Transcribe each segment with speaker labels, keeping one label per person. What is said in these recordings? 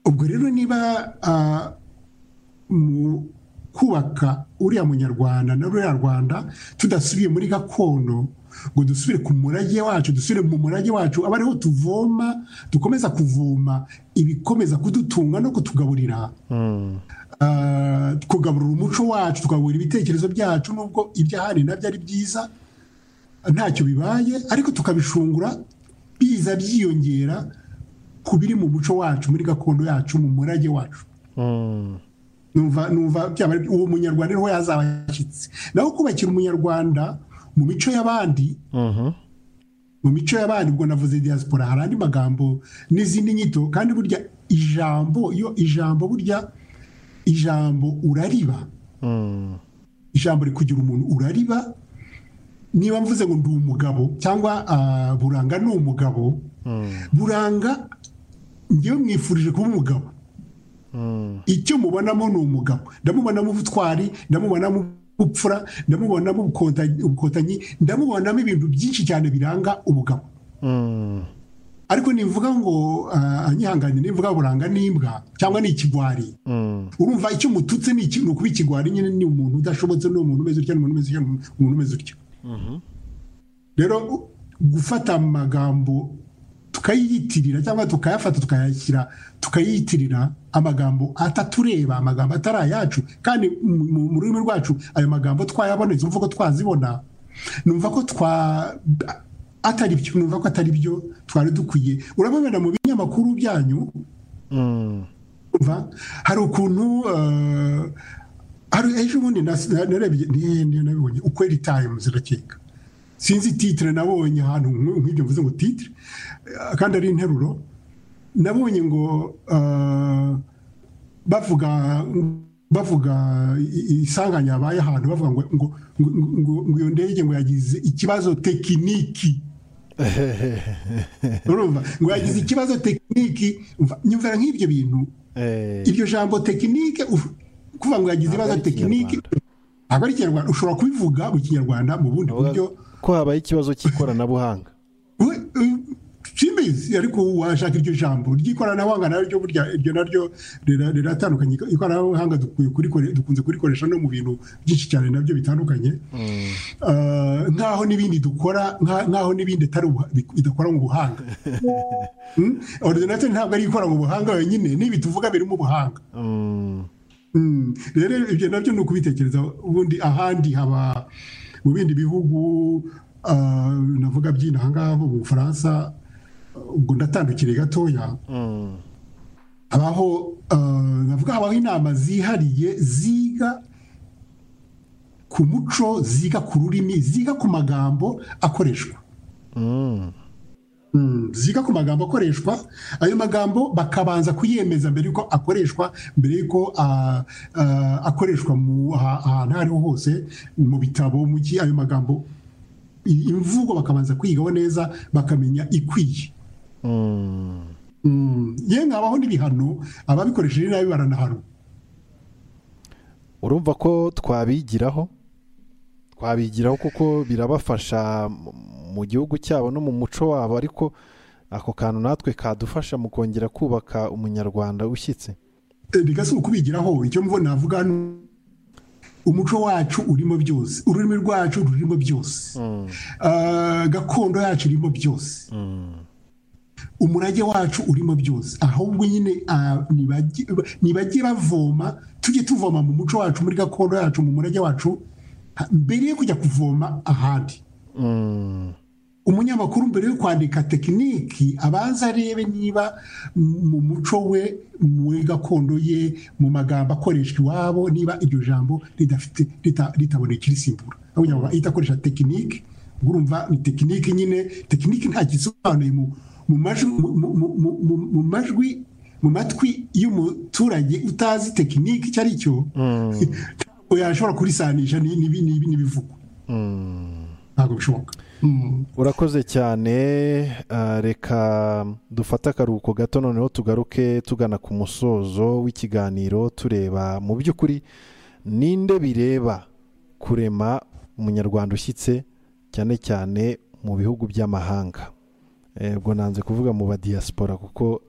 Speaker 1: ubwo rero niba mu kubaka uriya munyarwanda na ruriya rwanda tudasubiye muri gakondo ngo dusubire ku murage wacu dusubire mu murage wacu aba ariho tuvoma dukomeza kuvoma ibikomeza kudutunga no kutugaburira kugaburira umuco wacu tugaburira ibitekerezo byacu nubwo ibyahari nabyo ari byiza ntacyo bibaye ariko tukabishungura biza byiyongera ku biri mu muco wacu muri gakondo yacu mu murage wacu numva uwo munyarwanda niho yazaba yashyitse naho kubakira umunyarwanda mu mico y'abandi mu mico y'abandi ubwo navuze diaspora hari andi magambo n'izindi nyito kandi burya ijambo iyo ijambo burya ijambo urariba ijambo rikugira umuntu urariba niba mvuze ngo ndi umugabo cyangwa buranga ni umugabo buranga ngewe mwifurije kuba umugabo icyo mubonamo ni umugabo ndamubonamo ubutwari ndamubonamo ubupfura ndamubonamo ubukotanyi ndamubonamo ibintu byinshi cyane biranga umugabo ariko nivuga ngo anyihanganye nivuga buranga n'imbwa cyangwa ni ikigwari urumva icyo mututse ni ukuba ikigwari nyine ni umuntu udashobotse ni umuntu umeze utya ni umuntu umeze utya rero gufata amagambo tukayiyitirira cyangwa tukayafata tukayashyira tukayiyitirira amagambo atatureba amagambo atari ayacu kandi mu rurimi rwacu ayo magambo twayabonetse umva ko twazibona numva ko twa atari byo numva ko atari byo twari dukwiye urababona mu binyamakuru byanyu hari ukuntu hari ejo bundi nabibonye ukweri tayimu zirakeka sinzi titire nabonye ahantu nk'ibyo mvuze ngo titire kandi ari interuro nabonye ngo bavuga bavuga isanganya yabaye ahantu bavuga ngo ngo ngo iyo ndege ngo yagize ikibazo tekiniki urumva ngo yagize ikibazo tekiniki nyumvira nk'ibyo bintu iryo jambo tekinike kuvuga ngo yagize ibibazo tekiniki ntabwo ari ikinyarwanda ushobora kubivuga mu kinyarwanda mu bundi buryo
Speaker 2: ko habaye ikibazo cy'ikoranabuhanga
Speaker 1: simbizi ariko washaka iryo jambo ry'ikoranabuhanga naryo burya iryo naryo riratandukanye ikoranabuhanga dukunze kurikoresha no mu bintu byinshi cyane nabyo bitandukanye nk'aho n'ibindi dukora nk'aho n'ibindi bidakora mu buhanga orudinateri ntabwo ari ikora mu buhanga yonyine n'ibi tuvuga birimo ubuhanga rero ibyo nabyo ni ukubitekereza ubundi ahandi haba mu bindi bihugu navuga by'inaha ngaha mu bufaransa ubwo ndatandukire gatoya habaho navuga habaho inama zihariye ziga ku muco ziga ku rurimi ziga ku magambo akoreshwa ziga ku magambo akoreshwa ayo magambo bakabanza kuyemeza mbere yuko akoreshwa mbere yuko akoreshwa mu ahantu aho ariho hose mu bitabo mu gihe ayo magambo imvugo bakabanza kwigaho neza bakamenya ikwiye yewe habaho n'ibihano ababikoresheje nabi baranahanwa
Speaker 2: urumva ko twabigiraho twabigiraho kuko birabafasha mu gihugu cyabo no mu muco wabo ariko ako kantu natwe kadufasha mu kongera kubaka umunyarwanda ushyitse
Speaker 1: bigasa ukubigiraho icyo mvuna navuga umuco wacu urimo byose ururimi rwacu rurimo byose gakondo yacu irimo byose umurage wacu urimo byose ahubwo nyine ntibajye bavoma tujye tuvoma mu muco wacu muri gakondo yacu mu murage wacu mbere yo kujya kuvoma ahandi umunyamakuru mbere yo kwandika tekiniki abanza arebe niba mu muco we muri gakondo ye mu magambo akoreshwa iwabo niba iryo jambo ritaboneka irisimbura aho itakoresha tekiniki ubwo urumva ni tekiniki nyine tekiniki nta gisobanuye mu majwi mu matwi y'umuturage utazi tekiniki icyo ari cyo yashobora kurisanisha n'ibivugwa ntabwo bishoboka
Speaker 2: urakoze cyane reka dufate akaruhuko gato noneho tugaruke tugana ku musozo w'ikiganiro tureba mu by'ukuri ninde bireba kurema umunyarwanda ushyitse cyane cyane mu bihugu by'amahanga ubwo nanze kuvuga mu badiyasipora kuko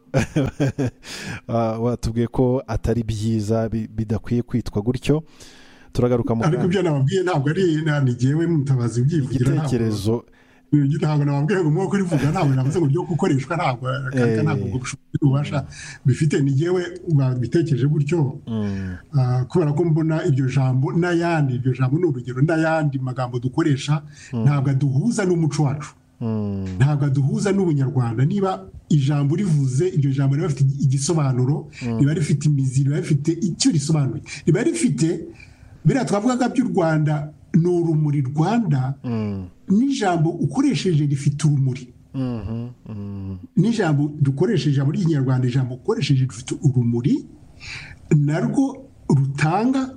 Speaker 2: batubwiye ko atari byiza bidakwiye kwitwa gutyo turagaruka mu
Speaker 1: ariko ibyo nababwiye ntabwo ari ngewe mutabazi ubyivugira
Speaker 2: igitekerezo
Speaker 1: ntabwo nababwiye ngo nk'uko urivuga ntabwo navuze ngo byo gukoreshwa ntabwo kandi ntabwo ububasha bifite ngewe wabitekereje gutyo kubera ko mbona iryo jambo n'ayandi iryo jambo ni urugero n'ayandi magambo dukoresha ntabwo aduhuza n'umuco wacu ntabwo aduhuza n'ubunyarwanda niba ijambo rivuze iryo jambo riba rifite igisobanuro riba rifite imizi riba rifite icyo risobanuye riba rifite biriya twavugaga by'u rwanda ni urumuri rwanda n'ijambo ukoresheje rifite urumuri n'ijambo dukoresheje ijambo ry'ikinyarwanda ijambo ukoresheje rifite urumuri narwo rutanga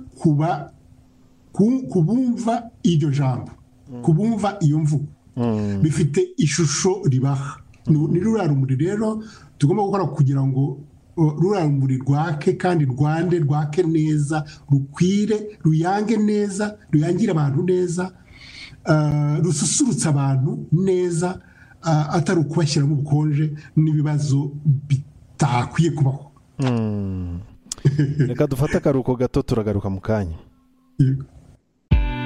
Speaker 1: ku bumva iryo jambo ku bumva iyo mvugo bifite ishusho ribaha ni ruriya rumuri rero tugomba gukora kugira ngo ruriya rumuri rwake kandi rwande rwake neza rukwire ruyange neza ruyangire abantu neza rususurutsa abantu neza atari ukubashyiramo ubukonje n'ibibazo bitakwiye kubaho
Speaker 2: reka dufate akaruhuko gato turagaruka mu kanya